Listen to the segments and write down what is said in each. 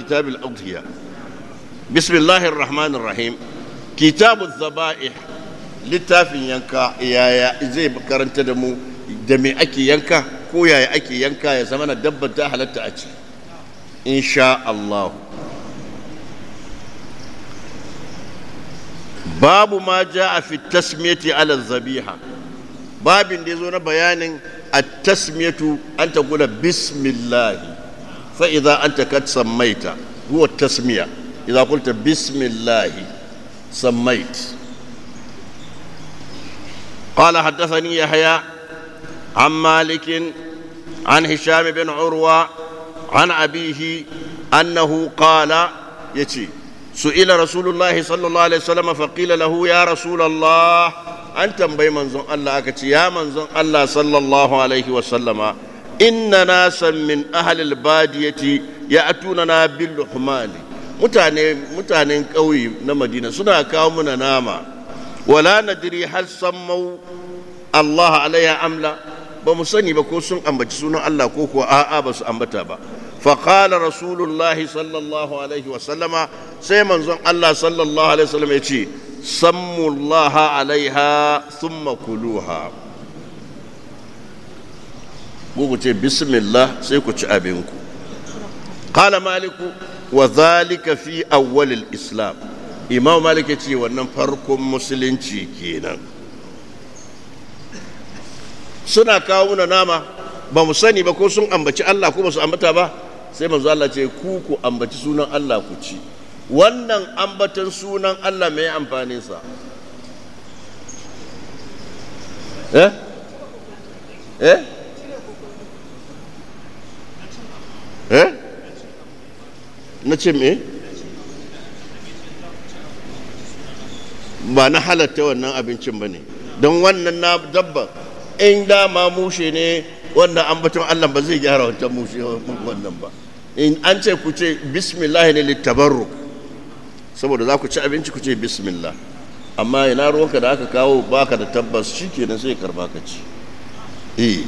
كتاب الأضحية بسم الله الرحمن الرحيم كتاب الذبائح littafin yanka yaya zai karanta da mu da me ake yanka ko yaya ake yanka ya zama na dabbar ta halatta a ci insha Allah babu ma ja a fi tasmiyati ala zabiha babin da ya zo na bayanin a tasmiyatu an ta kula bismillahi fa idza anta kad sammaita huwa tasmiya idza qulta bismillahi sammait قال حدثني يحيى عن مالك عن هشام بن عروة عن أبيه أنه قال يتي سئل رسول الله صلى الله عليه وسلم فقيل له يا رسول الله أنت بي منزون الله أكتي يا منزون الله صلى الله عليه وسلم إن ناسا من أهل البادية يأتوننا باللحمان mutane mutanen ƙauye na madina suna kawo muna nama wala nadiri hal sammau Allah alaiha amla ba mu sani ba ko sun ambaci sunan Allah ko kuwa a'a ba su ambata ba فقال رسول الله صلى الله عليه وسلم سيمن زن الله صلى الله عليه وسلم يتي سموا الله عليها ثم كلوها ce bismillah sai ku ci abinku qala maliku wa zalika fi awwalil islam imam malik ce wannan farkon musulunci kenan suna kawo muna nama ba mu sani ba ko sun ambaci Allah ko ba su ambata ba sai manzo Allah ce ku ku ambaci sunan Allah ku ci wannan ambatan sunan Allah mai amfanin sa eh eh eh na ce me ba na halatta wannan abincin ba ne don wannan na dabba in dama mushe ne wannan ambaton Allah ba zai gyara wancan mushe wannan ba in an ce ku ce bismillah ne littabarruk saboda za ku ci abinci ku ce bismillah amma ina ruwanka da aka kawo baka da tabbas shi kenan sai karba ka ci eh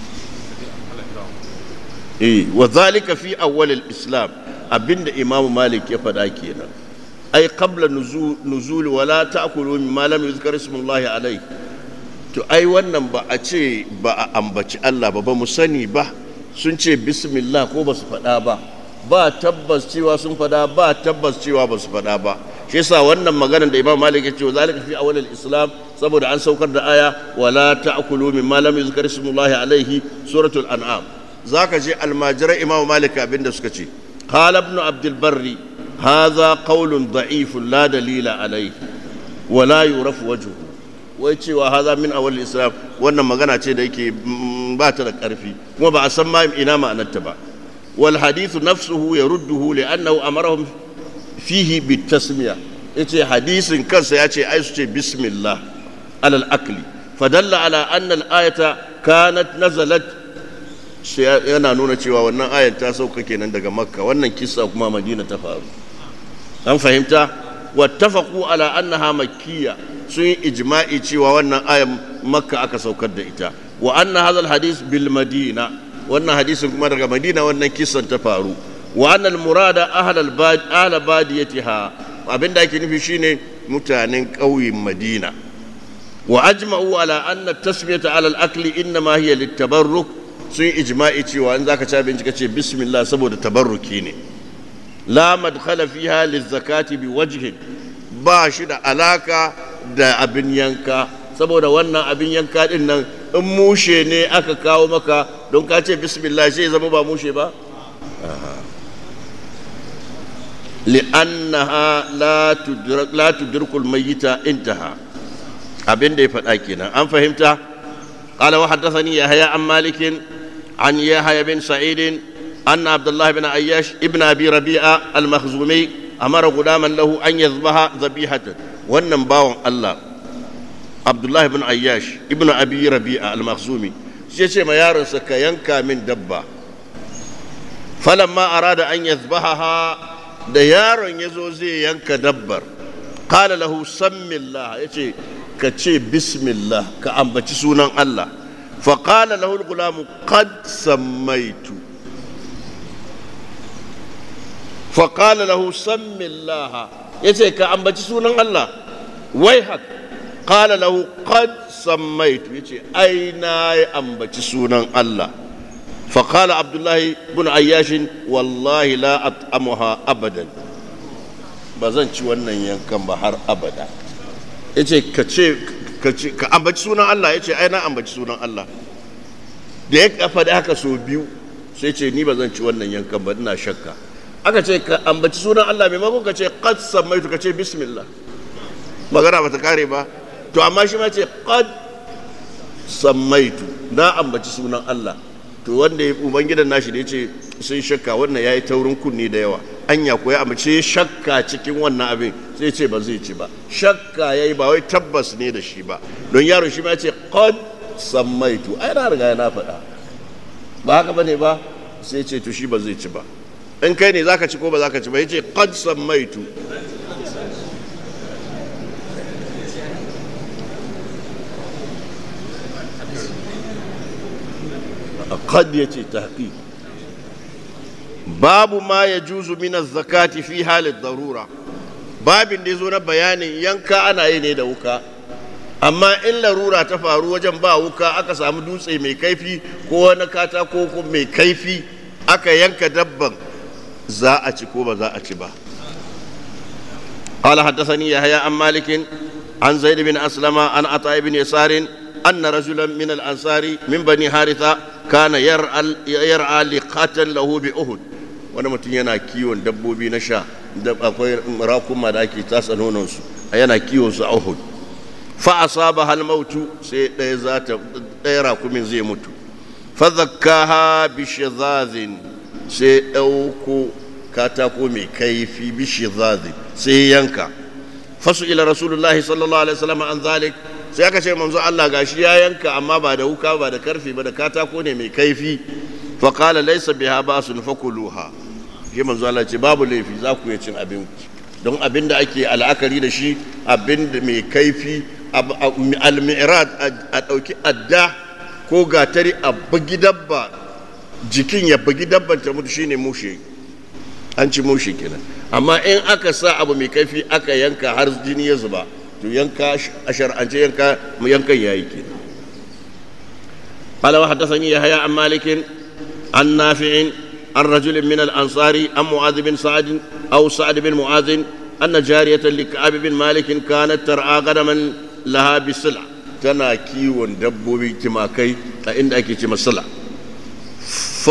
eh wa zalika fi awwal al-islam abinda imamu malik ya faɗa kenan ai qabla nuzul wala ta'kulu mimma lam yuzkar ismullahi alayhi to ai wannan ba a ce ba a ambaci Allah ba ba mu sani ba sun ce bismillah ko ba su faɗa ba ba tabbas cewa sun faɗa ba tabbas cewa ba su faɗa ba shi yasa wannan maganar da Imam Malik ya ce zalika fi awwal islam saboda an saukar da aya wala ta'kulu mimma lam yuzkar ismullahi alayhi suratul an'am zaka je almajirai Imam Malik abinda suka ce qala ibn abdul barri hadha qawlun da'ifun la dalila alayhi wala yurafu wajhuhu wai cewa haza min awal islam wannan magana ce da yake ba ta da ƙarfi kuma ba a san ma ina ma'anarta ba wal hadithu nafsuhu yarudduhu li'annahu amarahum fihi bitasmiya yace hadisin kansa ya ce ai su ce bismillah alal akli fadalla ala anna al ayata kanat nazalat yana nuna cewa wannan ayat ta sauka kenan daga makka wannan kissa kuma madina ta faru an fahimta wattafaqu ala annaha makkiyya sun yi ijma'i cewa wannan ayan makka aka saukar da ita wa anna hadha hadis bil madina wannan hadisin kuma daga madina wannan kisan ta faru wa anna al murada ahla al bad ahla badiyatiha abinda ake nufi shine mutanen ƙauyen madina wa ajma'u ala anna tasmiyata ala al akli inma hiya lit tabarruk sun yi ijma'i cewa in zaka ci abinci kace bismillah saboda tabarruki ne la madkhala fiha liz zakati bi wajhin ba shi da alaka da abin yanka saboda wannan abin yanka din nan in mushe ne aka kawo maka don ka ce bismillah sai zama ba mushe ba li'annaha la tudrikul mayyita intaha abin da ya faɗa kenan an fahimta qala wa haddathani yahya an malik an yahya bin sa'id أن عبد الله بن عياش ابن أبي ربيعة المخزومي أمر غلاما له أن يذبح ذبيحة wannan bawan Allah Abdullahi bin Ayyash ibn Abi Rabi'a al-Makhzumi shi ce ma yaronsa ka yanka min dabba falamma arada an yazbahaha da yaron ya zo zai yanka dabbar qala lahu sammillah yace ka ce bismillah ka ambaci sunan Allah fa qala lahu al-gulamu qad sammaitu فقال له سم الله يتي كأنبتي سونا الله ويحك قال له قد سميت يتي أين أنبتي سونا الله فقال عبد الله بن عياش والله لا أطعمها أبدا بزن wannan yankan ba har abada yace ka ce ka ambaci sunan Allah yace ai na ambaci sunan Allah da ya faɗi haka so biyu sai ce ni ba zan ci wannan yankan ba ina shakka aka ce ka ambaci sunan Allah maimakon ka ce qad sammaitu ka ce bismillah magana ba ta kare ba to amma shi ma ce qad sammaitu na ambaci sunan Allah to wanda ya ubangidan nashi da yace sun shakka wannan yayi taurin kunni da yawa anya ko ya ambace shakka cikin wannan abin sai ce ba zai ci ba shakka yayi ba wai tabbas ne da shi ba don yaro shi ma ya ce qad sammaitu ai na riga na faɗa ba haka bane ba sai ce to shi ba zai ci ba in kai ne zaka ci ko ba zaka ci ba yace qad sammaitu qad yace tahqiq babu ma yajuzu min az-zakati fi halid darura babin da yazo na bayanin yanka ana yi ne da wuka amma in larura ta faru wajen ba wuka aka samu dutse mai kaifi ko wani katako ko mai kaifi aka yanka dabban za a ci ko ba za a ci ba قال حدثني يحيى عن مالك عن زيد بن أسلم عن عطاء بن يسار أن رجلا من الأنصار من بني حارثة كان يرعى يرعى لقاتل له بأهد wani mutum yana kiwon dabbobi na sha akwai rakuma da ake tasa nononsu yana kiwon su a Uhud fa asaba hal mautu sai ɗaya za ta ɗaya rakumin zai mutu fa zakkaha bi shizazin sai ɗauko katako mai kaifi bi shizazin sai yanka fasu ila rasulullahi sallallahu alaihi wasallam an zalik sai aka ce manzo Allah gashi ya yanka amma ba da wuka ba da karfi ba da katako ne mai kaifi fa qala laysa biha ba'sun fakuluha shi manzo Allah ce babu laifi za ku iya cin abin don abin da ake al'akari da shi abin da mai kaifi al-mi'rad a ɗauki adda ko gatari a bugi dabba jikin ya bugi dabban ta mutu shine mushe an ci mushe kenan amma in aka sa abu mai kaifi aka yanka har jini ya zuba to yanka a shar'ance yanka yankan yayi kenan قال وحدثني يحيى عن مالك عن نافع عن رجل من الأنصار عن معاذ بن سعد أو سعد بن معاذ أن جارية لكعب بن مالك كانت ترعى غنما لها بسلع تنا كيون دبوبي تماكي عند أكي تمسلع ف...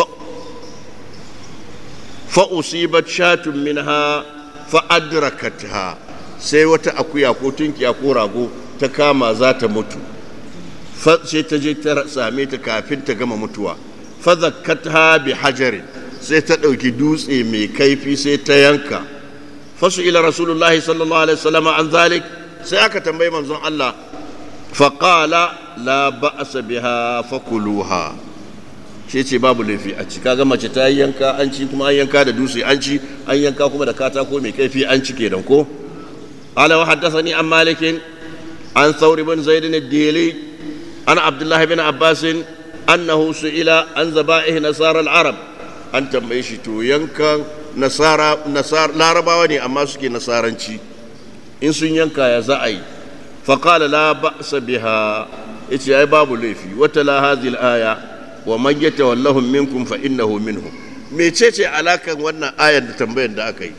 فأصيبت شاة منها فأدركتها sai wata akuya ko tunkiya ko rago ta kama za ta mutu sai ta je ta same ta kafin ta gama mutuwa fazakatha bi hajarin sai ta ɗauki dutse mai kaifi sai ta yanka fasu ila rasulullahi sallallahu alaihi wasallam an zalik sai aka tambayi manzon Allah faqala la ba'sa biha fakuluha shi ce babu laifi a ci kaga mace ta yanka an ci kuma an yanka da dutse an ci an yanka kuma da katako mai kaifi an ci kenan ko ala wa haddathani an malikin an thawr ibn zaid ad-dili an abdullah ibn abbas annahu su'ila an zaba'ih nasara al-arab an tambaye shi to yankan nasara nasar larabawa ne amma suke nasaranci in sun yanka ya za a yi faqala la ba'sa biha yace ai babu laifi wata la hadhihi al-aya wa man yatawallahum minkum fa innahu minhum mecece alakan wannan ayar da tambayar da aka yi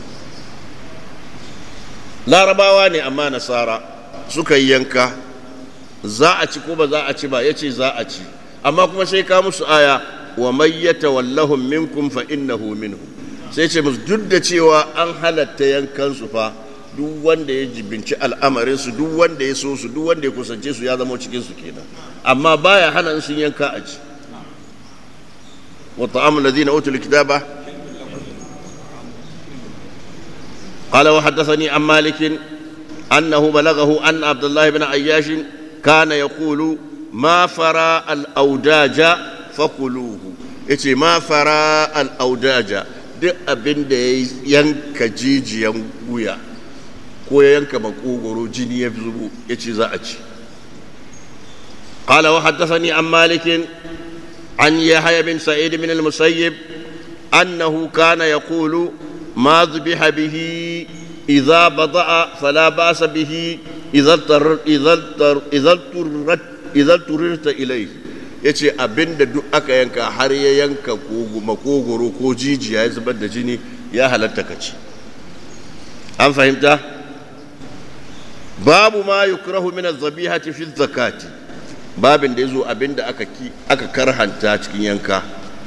larabawa ne amma nasara suka yi yanka za a ci ko ba za a ci ba yace za a ci amma kuma sai ka musu aya wa man yatawallahum minkum fa innahu minhum sai ce musu duk da cewa an halatta yankan su fa duk wanda ya jibinci al'amarin su duk wanda ya so su duk wanda ya kusance su ya zama cikin su kenan amma baya hana sun yanka a ci wa ta'amul ladina utul kitaba قال وحدثني عن مالك أنه بلغه أن عبد الله بن عياش كان يقول ما فرى الأوداج فكلوه yace ma fara al'audaja duk abin da ya yanka jijiyan wuya ko ya yanka makogoro jini ya zubo ya ce za a ci قال وحدثني عن مالك عن يحيى بن سعيد بن المسيب أنه كان يقول ما ذبح به إذا بضع فلا بأس به إذا اضطر إذا اضطر إذا اضطرت إذا اضطررت إليه yace abin da duk aka yanka har ya yanka makogoro ko jijiya ya zubar da jini ya halatta ka ci an fahimta babu ma yukrahu min az-zabihati fi zakati babin da yazo abin da aka aka karhanta cikin yanka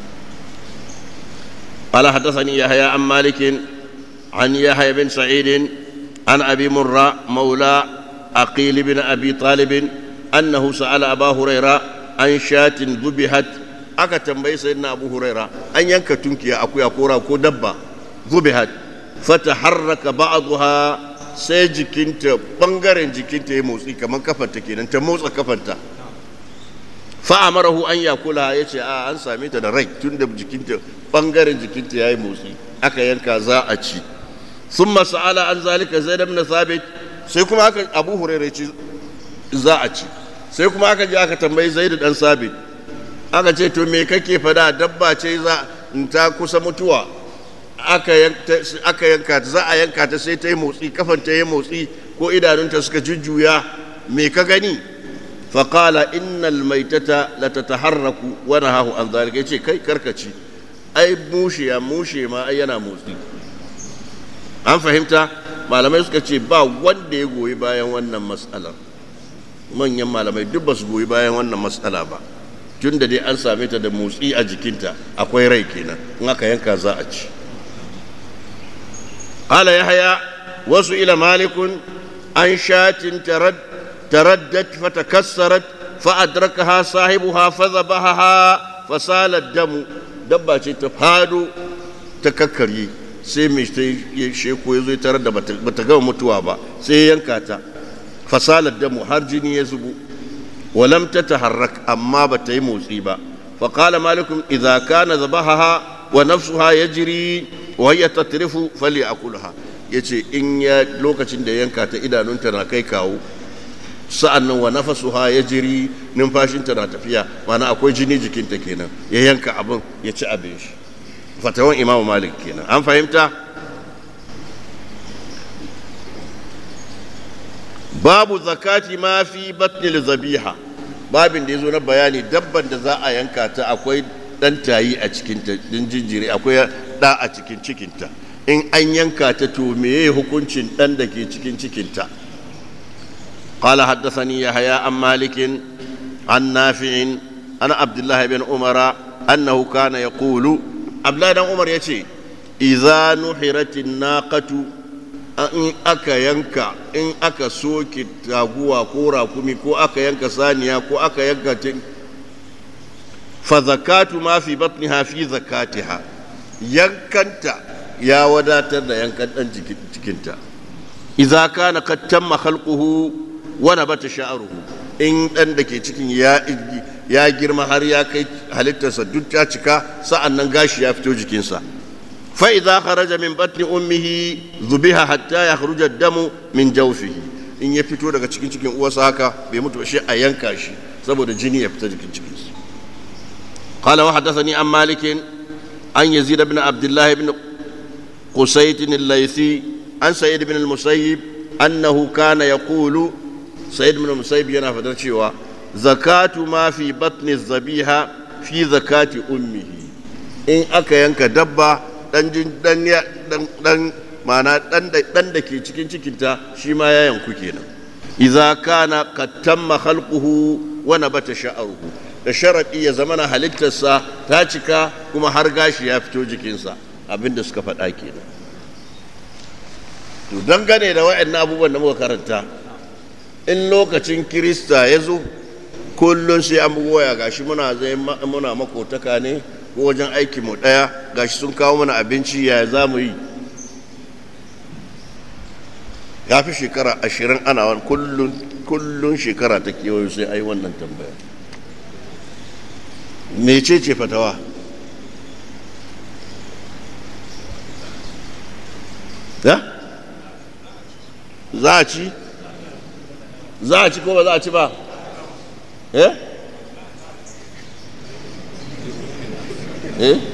قال حدثني يحيى عن مالك عن يحيى بن سعيد عن ابي مره مولى عقيل بن ابي طالب انه سال ابا هريره عن شاة ذبحت aka tambayi sayyidina abu huraira an yanka tunkiya akuya kora ko dabba zubihat fataharraka ba'daha sai jikinta bangaren jikinta ya motsi kamar kafarta kenan ta motsa kafarta fa'amarahu an yakula ya ce a an same ta da rai tun da jikinta bangaren jikinta ya yi motsi aka yanka za a ci sun masa'ala an zalika zai na sabit sai kuma aka abu hurairu ci za a ci sai kuma aka je aka tambayi zai da dan sabit aka ce to me kake fada dabba ce za ta kusa mutuwa aka yanka ta za a yanka ta sai ta yi motsi kafan ta yi motsi ko idanunta suka jujjuya me ka gani faƙala innal maitata la tataharraku wa nahahu an zalika yace kai karkaci ai mushe ya mushe ma ai yana motsi an fahimta malamai suka ce ba wanda ya goyi bayan wannan matsalar manyan malamai duk ba su goyi bayan wannan matsala ba tun da dai an same ta da motsi a jikinta akwai rai kenan in aka yanka za a ci قال يحيى وسئل مالك عن شاة ترد تردت فتكسرت فأدركها صاحبها فذبحها فسال الدم دبا تفادو تككري sai mai ya sheko ya zo ya tarar da bata gama mutuwa ba sai yanka ta fasalar damu har jini ya zubu walam ta taharrak amma bata yi motsi ba faƙala malikum idza kana zabahaha wa nafsuha yajri wa hiya tatrifu fali akulha yace in ya lokacin da yanka ta idanunta na kai kawo sa'an nan wa nafasuha ya jiri numfashinta na tafiya mana akwai jini jikinta kenan ya yanka abin ya ci abin shi fatawan imamu malik kenan an fahimta babu zakati ma fi batnil zabiha babin da ya zo na bayani dabban da za a yanka ta akwai dan tayi a cikinta din jinjiri akwai da a cikin cikinta in an yanka ta to meye hukuncin dan da ke cikin cikinta قال حدثني يحيى عن مالك عن نافع عن عبد الله بن عمر انه كان يقول عبد الله بن عمر يتي اذا نحرت الناقه in aka yanka in aka soke taguwa ko rakumi ko aka yanka saniya ko aka yanka fa zakatu ma fi batniha fi zakatiha yankanta ya wadatar da yankan dan jikinta idza kana qad tamma khalquhu wani bata sha'aruhu in ɗan da ke cikin ya girma har ya kai halittarsa duk ta cika sa'an nan gashi ya fito jikinsa fa'iza kharaja min batni ummihi zubiha hatta ya kharuja damu min jawfihi in ya fito daga cikin cikin uwarsa haka bai mutu shi a yanka shi saboda jini ya fita jikin cikinsa قال وحدثني عن مالك عن يزيد بن عبد الله بن قسيت الليثي عن سيد بن المسيب أنه كان يقول سيد بن المسيب yana fadar cewa zakatu ma fi batni zabiha fi zakati ummihi in aka yanka dabba dan dan dan mana dan dan da ke cikin cikinta shi ma ya yanku kenan idza kana qad tamma khalquhu wa nabata sha'ruhu da sharadi ya zamana halittarsa ta cika kuma har gashi ya fito jikinsa abinda suka faɗa kenan to dangane da waɗannan abubuwan da muka karanta in lokacin kirista ya zo kullum sai an bugu waya gashi muna zai muna makotaka ne ko wajen aiki mu daya gashi sun kawo mana abinci ya za mu yi ya fi shekara ashirin ana wani kullum kullum shekara ta kewayo sai ai wannan tambaya mece ce fatawa za a ci za a ci ko ba za a ci ba eh eh